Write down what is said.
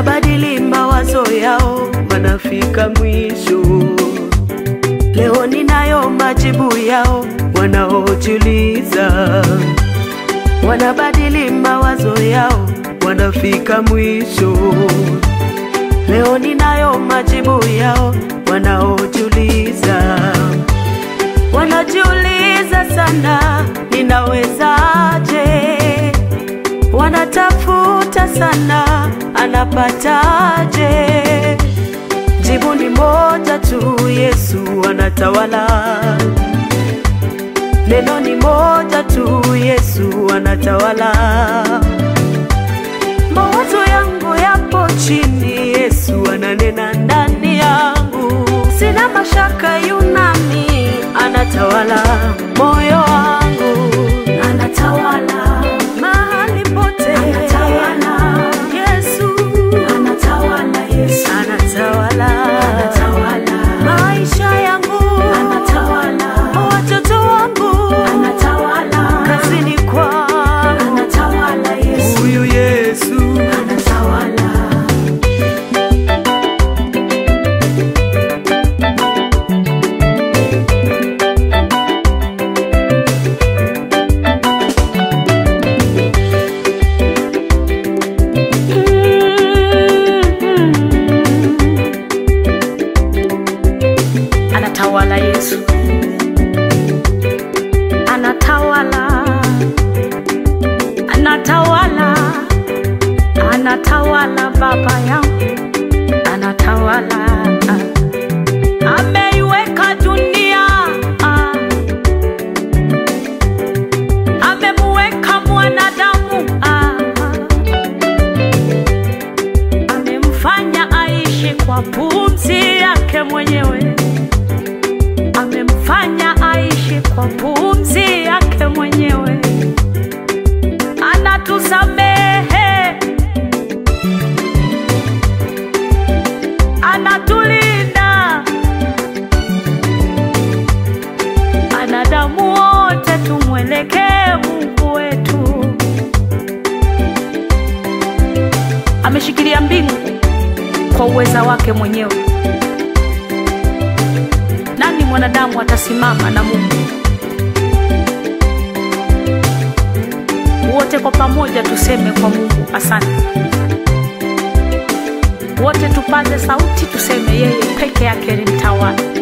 wanabadili mawazo yao, wanafika mwisho. Leo ninayo majibu yao wanaojiuliza, wanabadili mawazo yao, wanafika mwisho. Leo ninayo majibu yao wanaojiuliza, wanajiuliza sana, ninawezaje? Wanatafuta sana, anapataje? Jibu ni moja tu, Yesu anatawala. Neno ni moja tu, Yesu anatawala. Mawazo yangu yapo chini, Yesu ananena ndani yangu. Sina mashaka, yunami anatawala moyo wangu, anatawala mahali pote. Anatawala. Yesu anatawala Yesu anatawala anatawala maisha yangu, anatawala watoto wangu, anatawala kazini kwangu, anatawala Yesu huyu Yesu anatawala anatawala Yesu anatawala anatawala anatawala baba yangu anatawala ameiweka dunia ah. amemuweka mwanadamu ah. amemfanya aishi kwa pumzi yake mwenyewe amemfanya aishi kwa pumzi yake mwenyewe anatusamehe anatulinda anadamu wote tumwelekee mungu wetu ameshikilia mbingu kwa uweza wake mwenyewe nani mwanadamu atasimama na mungu wote kwa pamoja tuseme kwa mungu asante wote tupaze sauti tuseme yeye peke yake ni mtawala